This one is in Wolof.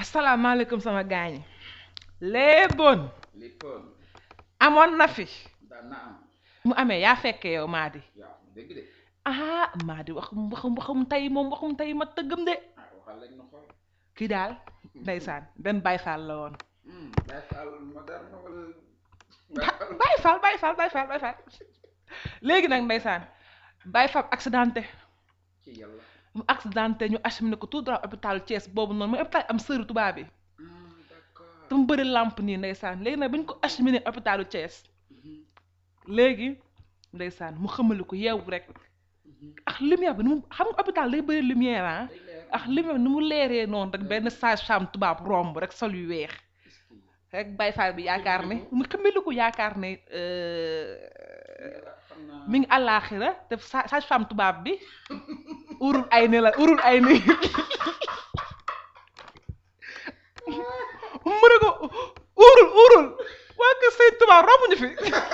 asalaamaaleykum sama gaañi léeboon léppoon amoon na fi daan na am mu amee yaa fekkee yow Madi yaa dégg de ah Madi wax waxum waxum tey moom waxum tey ma tëggam de ah waxal lañ na xool kii daal ndeysaan benn Baye Fall la woon Baye Fall moderne wala Baye Fall Baye Fall Baye Fall Baye Fall léegi nag ndeysaan Baye Fall accidenté ci yàlla mu accidenté ñu acheminé ko tout droit hôpital Thiès boobu noonu mooy hôpital am sëru tubaab bi d'accord te mu bëri lampe nii ndeysaan léegi nag bi ñu ko acheminé hôpitalu Thiès léegi ndeysaan mu xamali ko yeewu rek ak lumière bi nu mu xam nga hôpital day bëri lumière ah day leer ak lumière bi nu mu leeree noonu rek benn sage-femme tubaab romb rek sol yu weex rek Baye Fall bi yaakaar ne mu xamali ko yaakaar ne xam naa mi ngi àllaaxira te sa- sage-femme tubaab bi urul ay ni la urul ay ni mu ne ko urul urul waa kër sëñ tubaab romb ñu fi